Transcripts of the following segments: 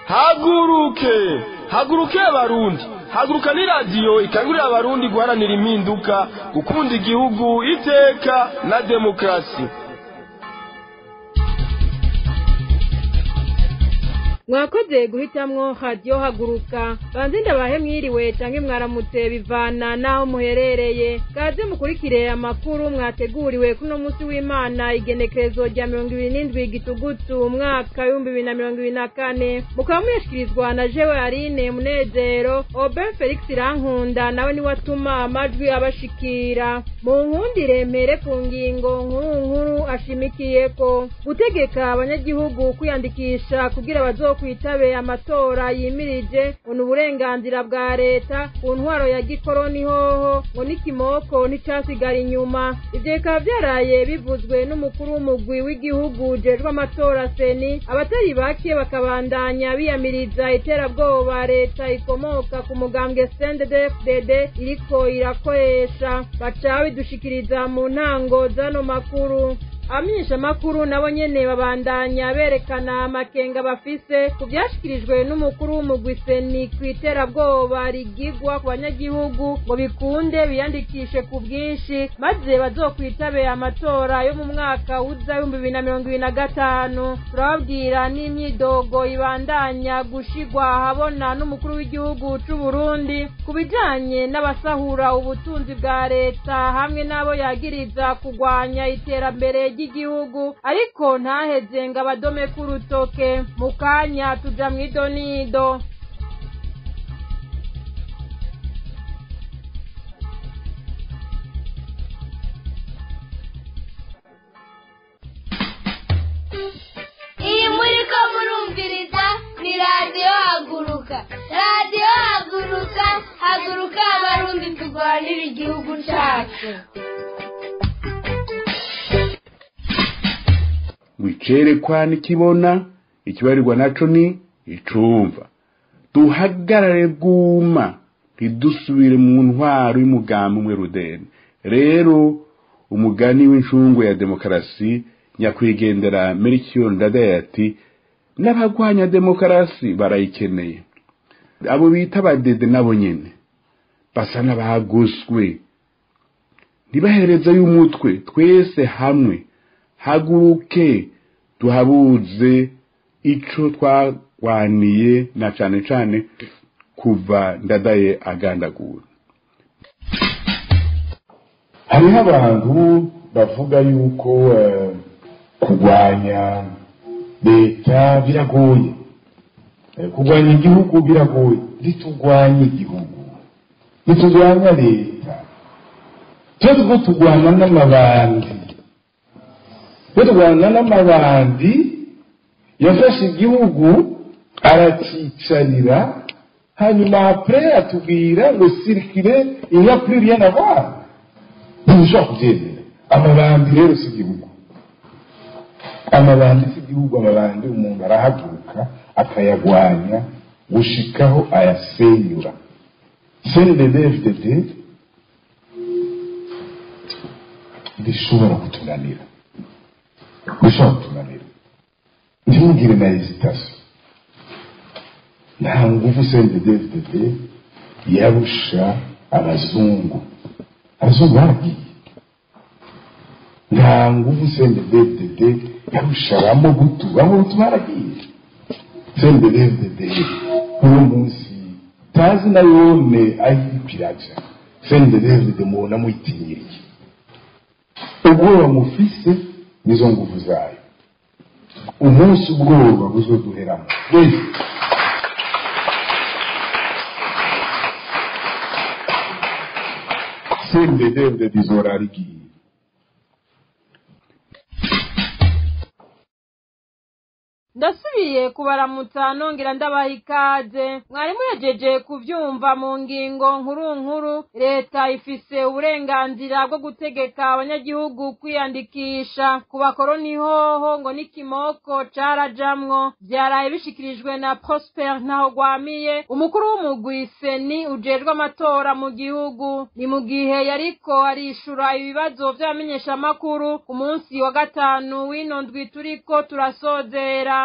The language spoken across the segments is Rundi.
haguruke haguruke abarundi haguruka ni radiyo ikangurira abarundi guharanira impinduka gukunda igihugu iteka na demokarasi mwakoze guhitamwo radiyo haguruka banze ndabahe mwiriwe canke mwaramutse bivana n'aho muherereye kaze mukurikire amakuru mwateguriwe kuno munsi w'imana igenekerezo rya mirongo ibiri n'indwi gitugutu umwaka w'ibihumbi bibiri na mirongo ibiri na kane mukaba muyashikirizwa na jewe arine munezero oben felix irankunda nawe niwe atuma amajwi abashikira mu nkundire mpere ku ngingo nkuru nkuru ashimikiyeko gutegeka abanyagihugu kwiyandikisha kugira bazo kwitabe amatora yimirije ngo ni uburenganzira bwa leta ku ntwaro ya gikoroni hoho ngo n'ikimoko nticasigara inyuma ivyo bikaba vyaraye bivuzwe n'umukuru w'umugwi w'igihugu ujejwe amatora seni abatari bake bakabandanya biyamiriza iterabwoba leta ikomoka ku mugambwe sndfdd iriko irakoresha baca bidushikiriza mu ntango z'ano makuru abamenyeshamakuru nabo nyene babandanya berekana amakenga bafise ku vyashikirijwe n'umukuru w'umugwi seni kw'iterabwoba rigigwa ku banyagihugu ngo bikunde biyandikishe ku bwinshi maze bazokwitabe amatora yo mu mwaka uza w'ibihumbi bibiri na mirongo ibiri na gatanu turababwira n'imyidogo ibandanya gushigwa ahabona n'umukuru w'igihugu c'uburundi ku bijanye n'abasahura ubutunzi bwa leta hamwe n'abo yagiriza kugwanya iterambere ry'igihugu ariko ntaheze ngo abadome k'urutoke mu kanya tuja mw'idonido iyi muri ko murumviriza ni radiyo haguruka radiyo haguruka haguruka abarundi turwanira igihugu cyacu wicerekwa nikibona ikibarirwa naco ni icumva duhagarare bwuma ntidusubire mu ntwaro y'umugambi umwe rudeni rero umugani w'incungu ya demokarasi nyakwigendera merikiyo ndadaye ati n'abagwanya demokarasi barayikeneye abo bita abadede nabo nyene basa n'abaguswe ntibahereza y'umutwe twese hamwe haguruke tuhabuze ico twagwaniye na cane cane kuva ndadaye agandagura hariho abantu bavuga yuko eh, kurwanya leta biragoye Eh, kurwanya igihugu biragoye ntiturwanye igihugu ntiturwanya leta twe turiko turwana n'amabandi twe turwana n'amabandi yafashe igihugu aracicarira hanyuma apre atubwira ngo sirikire iya plus rien à voir ntidushobora kubyemera amabandi rero si igihugu amabandi si igihugu amabandi umuntu arahaguruka akayagwanya gushikaho ayasenyura cndfdd bishobora kutunanira bishobora kutunanira ntimugire na hesitation nta nguvu cndfdd yarusha abazungu abazungu baragiye nta nguvu cndfdd yarusha abamobutu abamobutu baragiye cndfdd uno munsi tazi na yone ayiripiraja cndfdd mubona muyitinyiriye ubwoba mufise nizo nguvu zayo umunsi ubwoba buzoduheramo wese cndfdd izorara igiye ndasubiye kubaramutsa nongera ndabaha ikaze mwari muhejeje kuvyumva mu ngingo nkuru nkuru leta ifise uburenganzira bwo gutegeka abanyagihugu kwiyandikisha ku bakoroni hoho ngo n'ikimoko carajamwo vyaraye bishikirijwe na prosper ntaho gwamiye umukuru w'umugwi seni ujejwe amatora mu gihugu ni mu gihe yariko arishura ibibazo vy'abamenyeshamakuru ku munsi wa gatanu w'ino ndwi turiko turasozera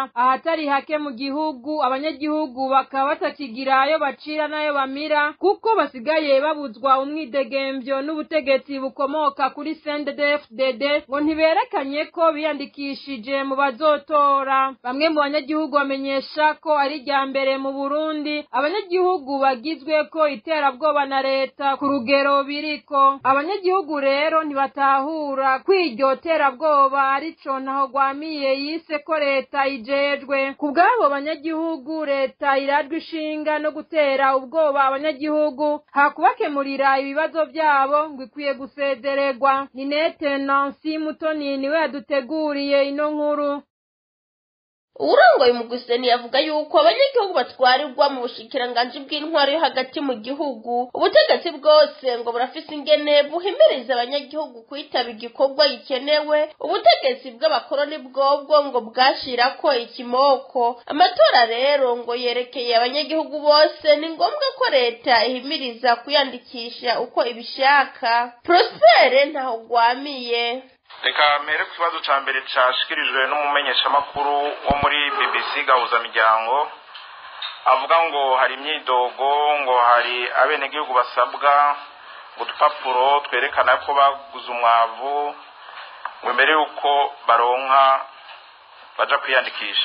kubera ahatari hake mu gihugu abanyagihugu bakaba batakigira ayo bacira n'ayo bamira kuko basigaye babuzwa umwidegemvyo n'ubutegetsi bukomoka kuri CNDD-FDD ngo ntiberekanye ko biyandikishije mu bazotora bamwe mu banyagihugu bamenyesha ko ari irya mbere mu Burundi abanyagihugu bagizwe ko iterabwoba na leta ku rugero biriko abanyagihugu rero ntibatahura ko iryo terabwoba arico ntaho gwamiye yise ko leta ijejwe ku bw'abo banyagihugu leta irajwe ishinga no gutera ubwoba abanyagihugu hakubakemurira ibibazo byabo ngo ikwiye gusezererwa ni nete nansi mutoni niwe yaduteguriye ino nkuru uwurongoye umugwiseni yavuga yuko abanyagihugu batwarirwa mu bushikiranganji bw'intwaro yo hagati mu gihugu ubutegetsi bwose ngo burafise ingene buhimiriza abanyagihugu kwitaba igikorwa gikenewe ubutegetsi bw'abakoroni bwobwo ngo bwashirako ikimoko amatora rero ngo yerekeye abanyagihugu bose ni ngombwa ko leta ihimiriza kwiyandikisha uko ibishaka prospere ntaho gwamiye reka mpere ku kibazo cya mbere cyashyikirijwe n'umumenyeshamakuru wo muri bbc gahuzamiryango avuga ngo hari imyidogo ngo hari abenegihugu basabwa udupapuro twerekana ko baguze umwavu ngo mbere y'uko baronka baja kwiyandikisha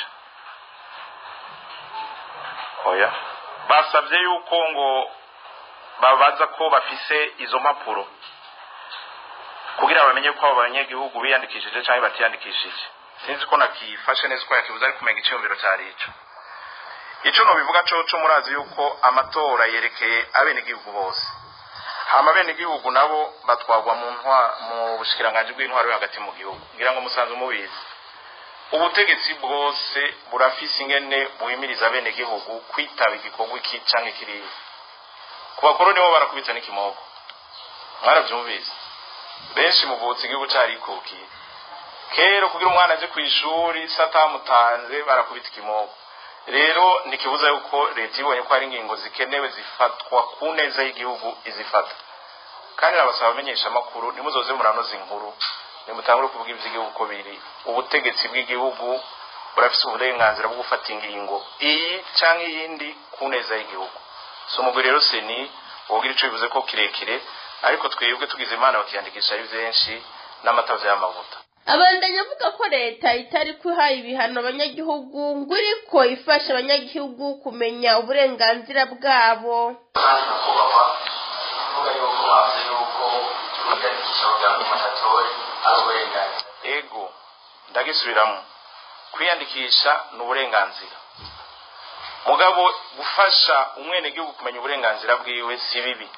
oya basabye yuko ngo babaza ko bafise izo mpapuro kugira bamenye ko abo banyagihugu biyandikishije cyangwa batiyandikishije sinzi ko nakifashe neza uko yakibuze ari kumenya icyumviro cyari ico ico nobivuga coco murazi yuko amatora yerekeye abenegihugu bose hama abenegihugu nabo batwagwa mu ntwa mu bushikiranganji bw'intwaro yo hagati mu gihugu ngira ngo musanze mubizi ubutegetsi bwose burafise ingene buhimiriza abenegihugu kwitaba igikorwa iki canke kiriya ku bakoroni bo barakubitsa n'ikimoko mwaravyumvise benshi muvutse igihugu carikukiye kera kugira umwana aje ku ishuri se atamutanze barakubita ikimoko rero ntikibuza yuko leta ibonye ko hari ingingo zikenewe zifatwa ku neza y'igihugu izifata kandi nabasaba abamenyesha amakuru ntimuzoze muranoza inkuru nimutangure kuvuga ivy'igihugu uko biri ubutegetsi bw'igihugu burafise uburenganzira bwo gufata ingingo iyi canke iyindi ku neza y'igihugu so umugwi rero seni wogira ico bivuze ko kirekire ariko twebwe tugize imana bakiyandikisha ari benshi n'amatavu y'amavuta abandanya avuga ko leta itari kwihaye ibihano abanyagihugu ngo iriko ifasha abanyagihugu kumenya uburenganzira bwabo kandi nyakubahwa kuvuga yuko bavuze yuko kwiyandikisha kugira ngo umuntu atore ari uburenganzira ego ndagisubiramo kwiyandikisha ni uburenganzira mugabo gufasha umwenegihugu kumenya uburenganzira bwiwe si bibi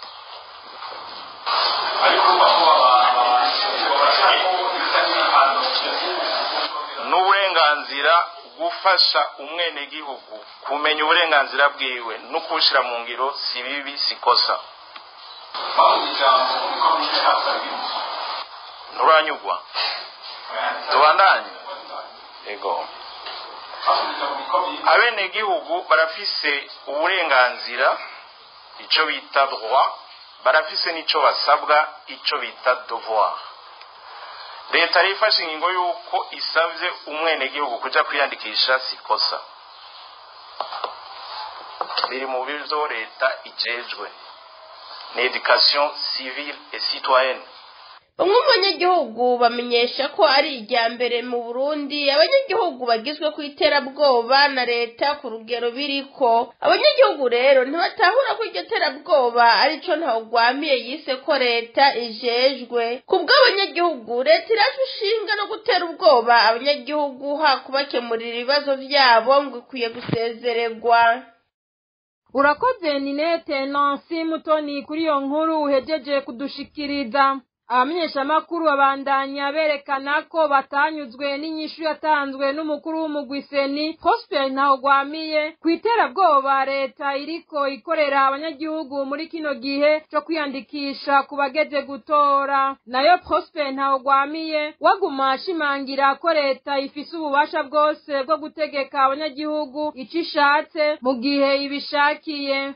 ariko nyakubahwa babasha ko bisa n'ibihano ni uburenganzira gufasha umwenegihugu kumenya uburenganzira bwiwe no kubushyira mu ngiro si bibi si kosa bavuze ijambo niko mwize hasabwe nturanyugwa tubandanye ego bavuze ijambo niko mwize abenegihugu barafise uburenganzira icyo bita droit barafise n'icyo basabwa icyo bita devoir leta yari ifashe ingingo y'uko isabye umwenegihugu kujya kwiyandikisha si kosa biri mu byo leta ijejwe ni education civile et citoyenne bamwe mu banyagihugu bamenyesha ko ari irya mbere mu burundi abanyagihugu bagizwe ku iterabwoba na leta ku rugero biriko abanyagihugu rero ntibatahura ko iryo terabwoba arico ntawugwamiye yise ko leta ijejwe ku bw'abanyagihugu leta iraje ishinga no gutera ubwoba abanyagihugu ha kubakemurira ibibazo vyabo ngo ikwiye gusezererwa urakoze ninete nansi mutoni kuri iyo nkuru uhejeje kudushikiriza abamenyeshamakuru babandanya berekana ko batanyuzwe n'inyishu yatanzwe n'umukuru w'umugwiseni prosper ntawugwamiye ku iterabwoba leta iriko ikorera abanyagihugu muri kino gihe co kwiyandikisha ku bageze gutora nayo prosper ntawugwamiye waguma ashimangira ko leta ifise ububasha bwose bwo gutegeka abanyagihugu ico ishatse mu gihe ibishakiye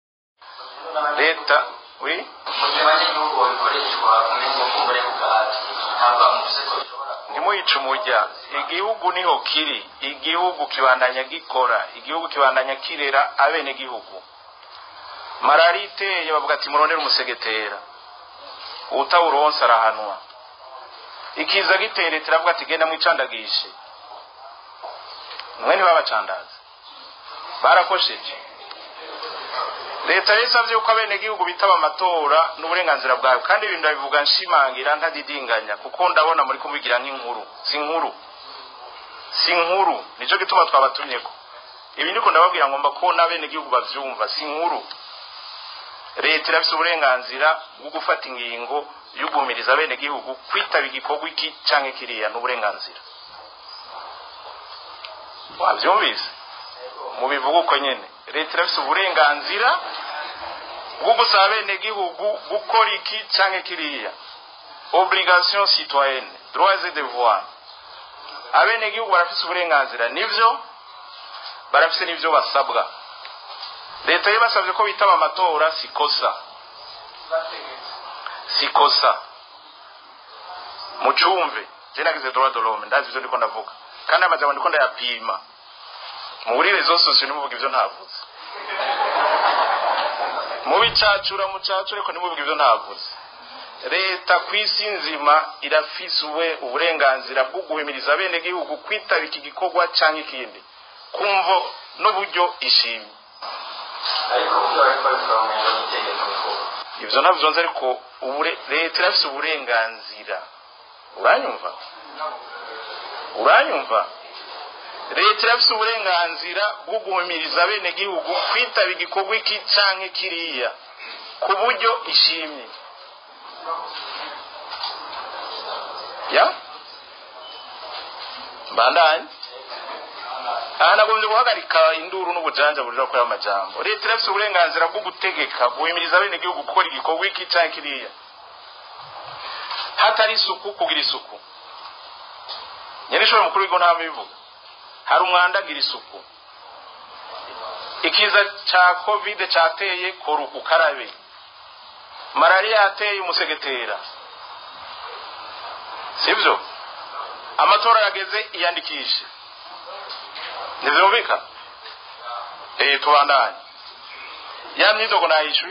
leta oui mu gihe abanyagihugu babikoreshwa muri ngo kumbure ku gahato ntabwo bamuvuze ko bishobora kuba ntimuyice umurya igihugu niho kiri igihugu kibandanya gikora igihugu kibandanya kirera abenegihugu malariya iteye bavuga ati murondere umusegetera utawuronse arahanwa ikiza giteye leta iravuga ati genda mwicandagishe mwe ntibabacandaze barakosheje leta yari isabye yuko abenegihugu bitaba amatora n'uburenganzira bwawe kandi ibintu ndabivuga nshimangira ntadidinganya kuko ndabona muri kubigira nk'inkuru si inkuru si inkuru nicyo gituma twabatumyeko ibi ndiko ndababwira ngomba ko n'abenegihugu bavyumva si inkuru leta irafise uburenganzira bwo gufata ingingo yo guhumiriza abenegihugu kwitaba igikorwa iki canke kiriya n'uburenganzira wavyumvise mubivuga uko nyene leta irafise uburenganzira bwo gusaba abenegihugu gukora iki canke kiriya obligation citoyenne droits et devoirs abenegihugu barafise uburenganzira nivyo barafise n'ivyo basabwa leta yo basabye ko bitaba amatora sikosa sikosa mucumve je nagize droit de l'homme ndazi ivyo ndiko ndavuga kandi amajambo ndiko ndayapima muri rezo sosiyo nimuvuga ivyo ntavuze mubicacura mucacure ariko nimuvuga ivyo ntavuze leta ku isi nzima irafise ube uburenganzira bwo guhimiriza abenegihugu kwitaba iki gikorwa canke ikindi kumvo n'uburyo ishimye ariko kubyo bariko babikora mu ngingo y'itegeko ko ivyo ntabyo nzi ariko ubure- leta irafise uburenganzira uranyumva uranyumva leta irafise uburenganzira bwo guhumiriza abenegihugu kwitaba igikorwa iki canke kiriya ku buryo ishimye ya mbandanye aha nagombye guhagarika induru n'ubujanja burira kuri ayo majambo leta irafise uburenganzira bwo gutegeka guhimiriza abenegihugu gukora igikorwa iki canke kiriya hatari isuku kugira isuku nyenishoboye mukuru w'igihugu ntabwo bivuga hari umwanda agira isuku ikiza ca covid cateye kora ukarabe malariya yateye umusegetera sivyo amatora yageze iyandikishe ntivyumvika eh tubandanye ya myidogo nayishuye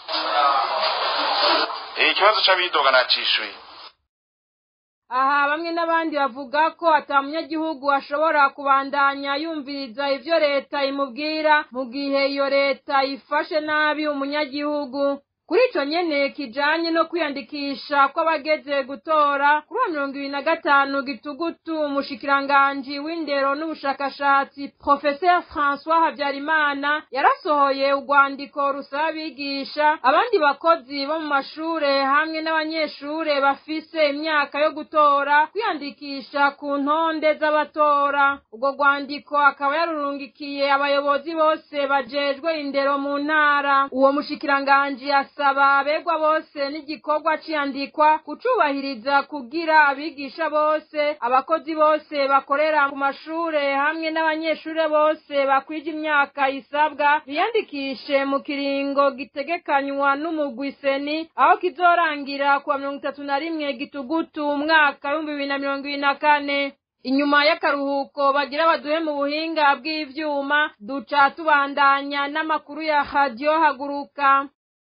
eh ikibazo c'abidoga nacishuye aha bamwe n'abandi bavuga ko ata munyagihugu ashobora kubandanya yumviriza ivyo leta imubwira mu gihe iyo leta ifashe nabi umunyagihugu kuri ico nyene kijanye no kwiyandikisha kw'abageze gutora kuri wa mirongo ibiri na gatanu gitugutu umushikiranganji w'indero n'ubushakashatsi profeser françois habyarimana yarasohoye urwandiko rusaba abigisha abandi bakozi bo mu mashure hamwe n'abanyeshure bafise imyaka yo gutora kwiyandikisha ku ntonde z'abatora urwo rwandiko akaba yarurungikiye abayobozi bose bajejwe indero mu ntara uwo mushikiranganji asaba abegwa bose n'igikorwa c'iyandikwa kucubahiriza kugira abigisha bose abakozi bose bakorera ku mashure hamwe n'abanyeshure bose bakwije imyaka isabwa biyandikishe mu kiringo gitegekanywa n'umugwi seni aho kizorangira kuwa mirongo itatu na rimwe gitugutu umwaka w'ibihumbi bibiri na mirongo ibiri na kane inyuma y'akaruhuko bagira baduhe mu buhinga bw'ivyuma duca tubandanya n'amakuru ya radiyo haguruka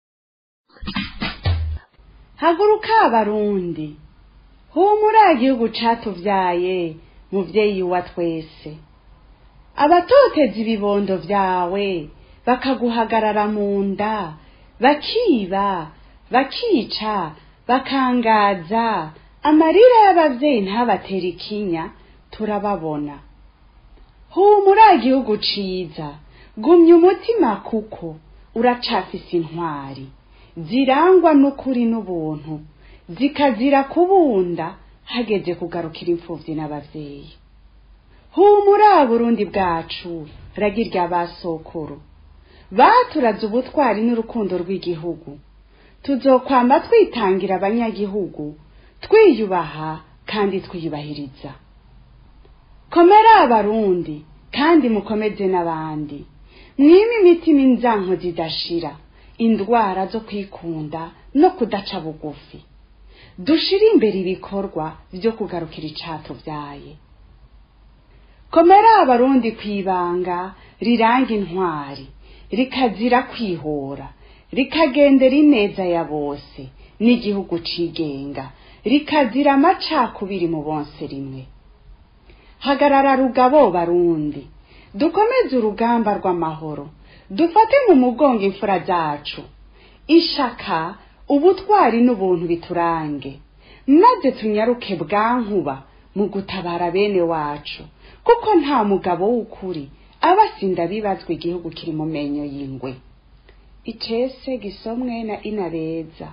haguruka abarundi humura igihugu catuvyaye muvyeyi wa twese abatoteza ibibondo vyawe bakaguhagarara mu nda bakiba bakica bakangaza amarira y'abavyeyi ntabatera ikinya turababona humura igihugu ciza gumya umutima kuko uracafise intwari zirangwa n'ukuri n'ubuntu zikazira kubunda hageze kugarukira imfuvyi n'abavyeyi humura burundi bwacu ragirya basokuru baturaze ubutwari n'urukundo rw'igihugu tuzokwamba twitangira abanyagihugu twiyubaha kandi twiyubahiriza komera abarundi kandi mukomeze n'abandi mwime imitima inzanko zidashira indwara zo kwikunda no kudaca bugufi dushire imbere ibikorwa byo kugarukira icatuvyaye komera abarundi kwibanga riranga intwari rikazira kwihora rikagendera ineza ya bose n'igihugu cigenga rikazira amacakubiri mu bonse rimwe hagarara rugabo barundi dukomeze urugamba rw'amahoro dufate mu mugongo imfura zacu ishaka ubutwari n'ubuntu biturange maze tunyaruke bwankuba mu gutabara bene wacu kuko nta mugabo w'ukuri aba asinda bibazwa igihugu kiri mu menyo y'ingwe icese gisomwe na inabeza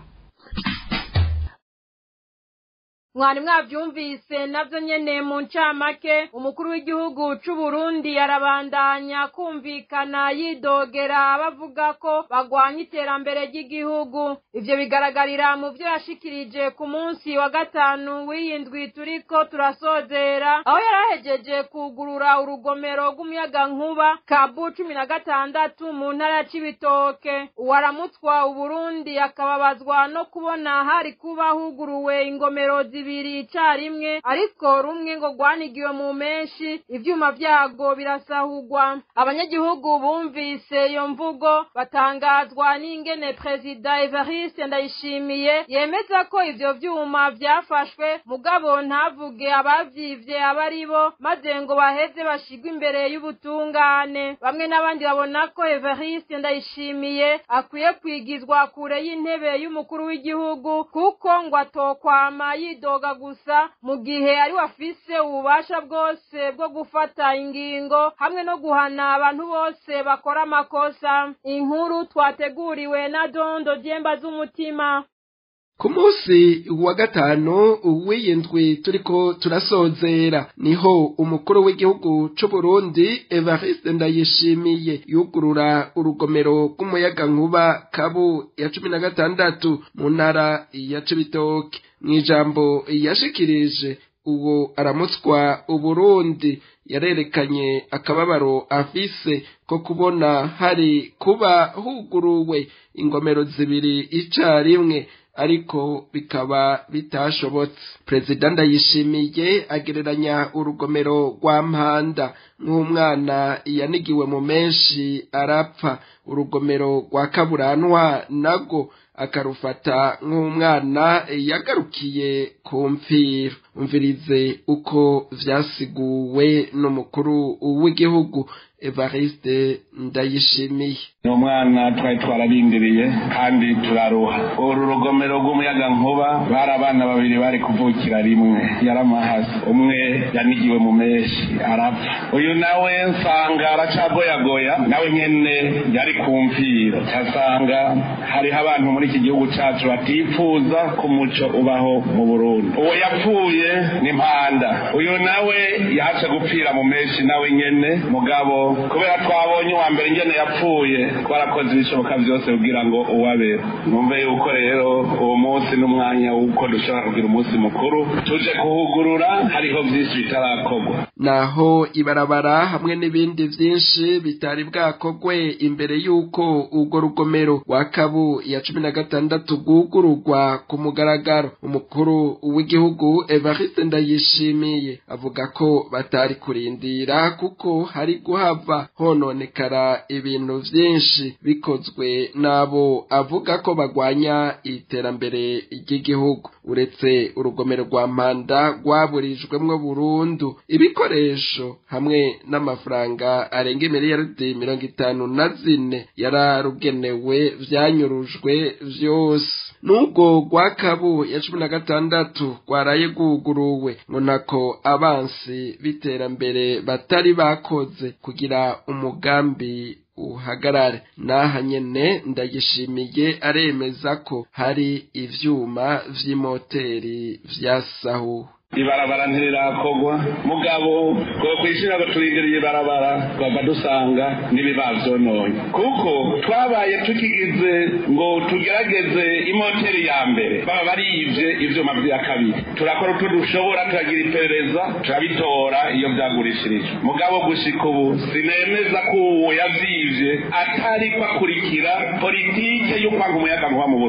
mwari mwabyumvise nabyo nyene mu ncamake umukuru w'igihugu c'u Burundi arabandanya kumvikana yidogera abavuga ko bagwanya iterambere ry'igihugu ivyo bigaragarira mu vyo yashikirije ku munsi wa gatanu w'iyindwi turiko turasozera aho yarahejeje kugurura urugomero rw'umuyagankuba kabu cumi na gatandatu mu ntara ya cibitoke uwaramutswa uburundi akababazwa no kubona hari kuba huguruwe ingomero zibiri icarimwe ariko rumwe ngo rwanigiwe mu menshi ivyuma vyago birasahurwa abanyagihugu bumvise iyo mvugo batangazwa n'ingene perezida evariste ndayishimiye yemeza ko ivyo vyuma vyafashwe mugabo ntavuge abavyivye aba ari bo maze ngo baheze bashigwe imbere y'ubutungane bamwe n'abandi babona ko evariste ndayishimiye akwiye kwigizwa kure y'intebe y'umukuru w'igihugu kuko ngo atokwama yido yidoga gusa mu gihe ari wafise ububasha bwose bwo gufata ingingo hamwe no guhana abantu bose bakora amakosa inkuru twateguriwe na dondo dyemba z'umutima ku munsi wa gatanu w'iyindwi turiko turasozera niho umukuru w'igihugu c'u Burundi Evariste Ndayishimiye yugurura urugomero rw'umuyagankuba kabu ya cumi na gatandatu mu ntara ya Cibitoke mw'ijambo yashikirije uwo aramutswa uburundi yarerekanye akababaro afise ko kubona hari kuba huguruwe ingomero zibiri icarimwe ariko bikaba bitashobotse perezida ndayishimiye agereranya urugomero rwa mpanda nk'umwana yanigiwe mu menshi arapfa urugomero rwa kaburanwa nago akarufata nk'umwana yagarukiye ku mfiro umvirize uko vyasiguwe n'umukuru w'igihugu evariste ndayishimiye ni umwana twari twararindiriye kandi turaruha uru rugomero rw'umuyagankuba bari abana babiri bari kuvukira rimwe yaramahasi umwe yanigiwe mu menshi arapfa uyu nawe nsanga aracagoyagoya nawe nyene yari ku mfiro casanga hariho abantu muri iki gihugu cacu batifuza ko umuco ubaho mu burundi uwo yapfuye ni mpanda uyu nawe yaje gupfira mu menshi nawe nyene mugabo kubera twabonye uwa mbere ingene yapfuye twarakoze ibishoboka byose kugira ngo uwabera numve yuko rero uwo munsi n'umwanya w'uko dushobora kugira umunsi mukuru tuje kuhugurura hariho byinshi bitarakorwa naho ibarabara hamwe n'ibindi vyinshi bitari bwakogwe imbere y'uko urwo rugomero rwa kabu ya cumi na gatandatu rwugururwa ku mugaragaro umukuru w'igihugu evariste ndayishimiye avuga ko batari kurindira kuko hari guhava hononekara ibintu vyinshi bikozwe n'abo avuga ko bagwanya iterambere ry'igihugu uretse urugomero rwa mpanda rwaburijwemwo burundu ibikoresho hamwe n'amafaranga arenga miliyaridi mirongo itanu na zine yararugenewe vyanyurujwe vyose n'ubwo rwa kabu ya cumi na gatandatu rwaraye rwuguruwe ngo ntako abansi b'iterambere batari bakoze kugira umugambi uhagarare naha nyene ndayishimiye aremeza ko hari ivyuma vy'imoteri vyasahuwe ibarabara ntirirakogwa mugabo ngo kwishira ngo turindiriye ibarabara twava dusanga n'ibibavyononye kuko twabaye tukigize ngo tugerageze imoteri ya mbere baba barivye ivyuma vya kabiri turakora uko dushobora turagira iperereza turabitora iyo vyagurishirijwe mugabo gushika ubu sinemeza ko uwo yavyivye atari kwakurikira politike yo kwanga umuyagankuba mu burundi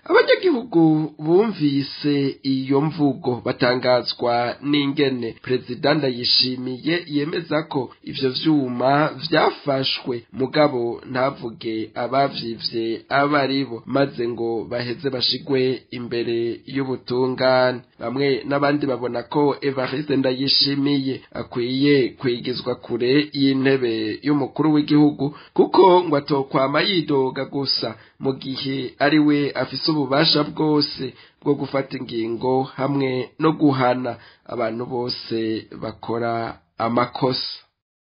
abanyagihugu bumvise iyo mvugo batangazwa n'ingene perezida ndayishimiye yemeza ko ivyo vyuma vyafashwe mugabo ntavuge abavyivye aba aribo maze ngo baheze bashigwe imbere y'ubutungane bamwe n'abandi babona ko evariste ndayishimiye akwiye kwigizwa kure y'intebe y'umukuru w'igihugu kuko ngo atokwama yidoga gusa mu gihe ari we afise ububasha bwose bwo gufata ingingo hamwe no guhana abantu bose bakora amakosa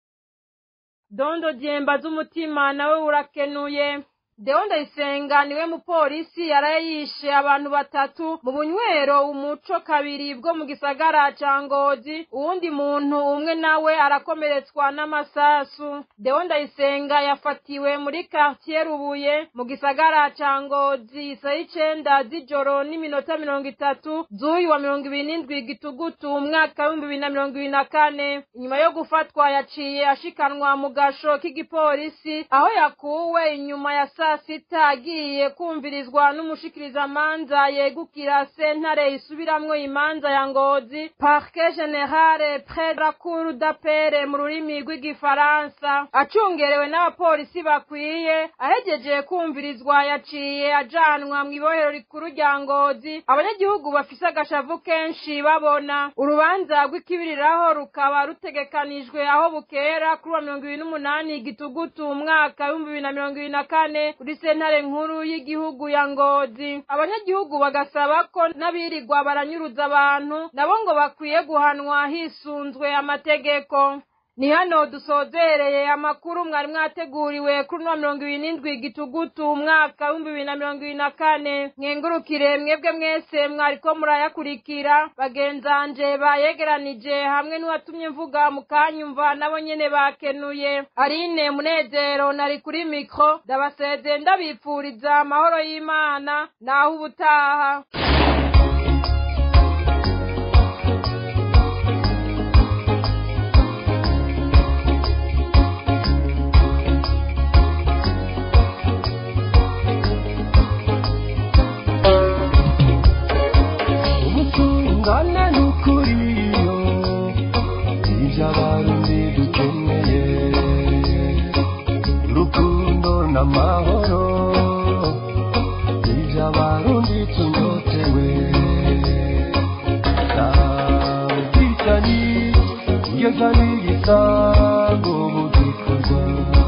dondo dyemba z'umutima nawe urakenuye Deo Ndayisenga niwe mupolisi yaraye yishe abantu batatu mu bunywero umuco kabiri bwo mu gisagara ca Ngozi uwundi muntu umwe nawe arakomeretswa n'amasasu Deo Ndayisenga yafatiwe muri quartier Rubuye mu gisagara ca Ngozi isaha icenda z'ijoro n'iminota mirongo itatu z'uyu wa mirongo ibiri n'indwi gitugutu umwaka w'ibihumbi bibiri na mirongo ibiri na kane inyuma yo gufatwa yaciye ashikanwa mu gasho k'igipolisi aho yakuwe inyuma ya saa sita agiye kumvirizwa n'umushikirizamanza yegukira sentare isubiramwo imanza ya ngozi parquet generale près de la cour d'appel mu rurimi rw'igifaransa acungerewe n'abapolisi bakwiye ahegeje kumvirizwa yaciye ajanwa mu ibohero rikuru rya ngozi abanyagihugu bafise agashavu kenshi babona urubanza rw'ikibiriraho rukaba rutegekanijwe aho bukera kuri wa mirongo ibiri n'umunani gitugutu umwaka w'ibihumbi bibiri na mirongo ibiri na kane kuri sentare nkuru y'igihugu ya ngozi abanyagihugu bagasaba ko n'abirirwa baranyuruza abantu nabo ngo bakwiye guhanwa hisunzwe amategeko ni hano dusozereye amakuru mwari mwateguriwe kuri no mirongo ibiri n'indwi gitugutu umwaka w'ibihumbi bibiri na mirongo ibiri na kane mwengurukire mwebwe mwese mwariko murayakurikira bagenzanje bayegeranije hamwe n'uwatumye mvuga mukanyumva nabo nyene bakenuye arine munezero nari kuri mikro ndabaseze ndabipfuriza amahoro y'imana naho ubutaha ubutungane n'ukuriyo ibyo abarundi dukeneye urukundo n'amahoro ibyo abarundi tunyotewe nta bwicanyi kugeza n'igisango mu gikorwa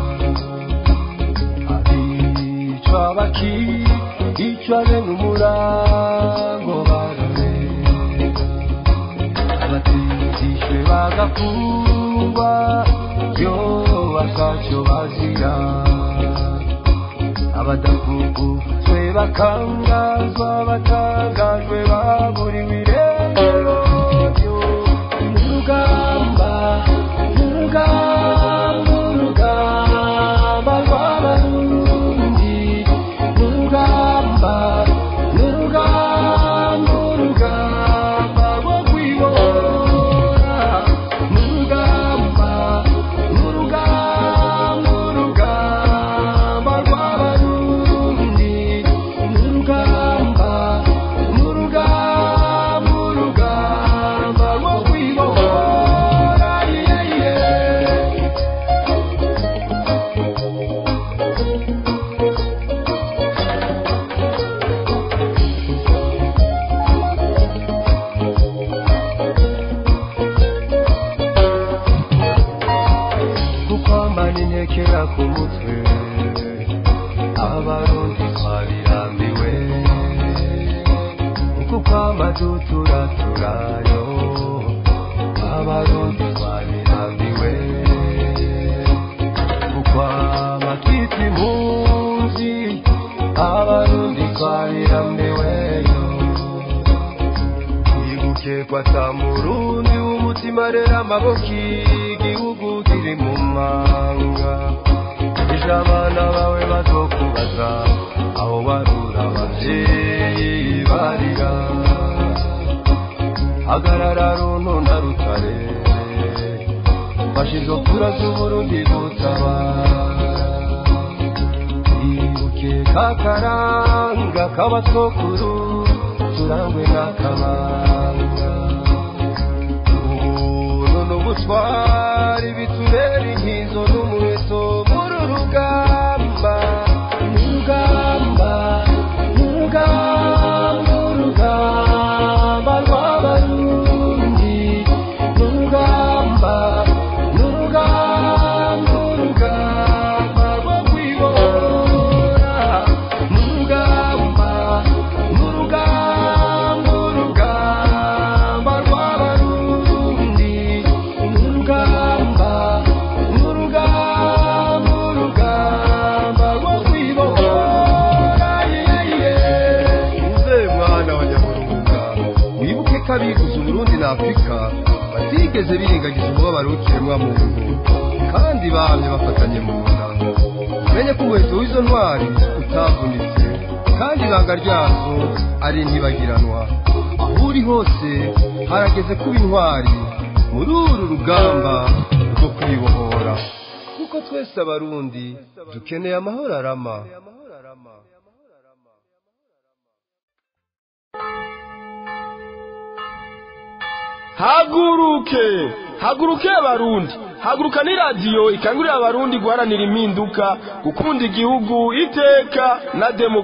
abicwa bakicwa bene umurango bararega abatindishwe bagafungwa yo bakacyo bazira abadafunguzwe bakangazwa batangajwe baburiwe irengero urugamba urugamba urugamba rw'abarundi urugamba urugamba urugamba rwo kwibora urugamba urugamba urugamba rw'abarundi urugamba urugamba urugamba rwo kwibora yeah, yeah. gukwambana intekera ku mutwe abarundi twabirambiwe uku kwamba duturaturayo abarundi twabirambiwe gukwama twita impunzi abarundi twabirambiweyo twibuke kwata murundi w'umutima rero amaboko igihugu kiri mu manga ejo abana bawe bazokubaza aho barura abavyeyi barira hagarara runtu na rutare fasha izo kura z'uburundi gutabara ibuka kakaranga k'abasokuru turangwe n'akabanga ubuntu n'ubutwari bitubera inkizo n'umuheto muri urugamba n'urugamba n'urugamba urugamba rw'abarundi n'urugamba n'urugamba urugamba rwo kwibora n'urugamba n'urugamba urugamba rw'abarundi n'urugamba n'urugamba urugamba rwo kwibora uze mwana wa nyamurunga wibuke ko abiguze uburundi na afurika batigeze birengagiza umubabaro w'ikiremwa muntu kandi bamye bafatanye mu nda menye ko umuheto w'izo ntwari utavunitse kandi ibanga ryazo ari ntibagiranwa aho uri hose harageze kuba intwari muri uru rugamba rwo kwibohora kuko twese abarundi dukeneye amahoro arama haguruke haguruke abarundi haguruka ni radiyo ikangurira abarundi guharanira impinduka gukunda igihugu iteka na demokarasi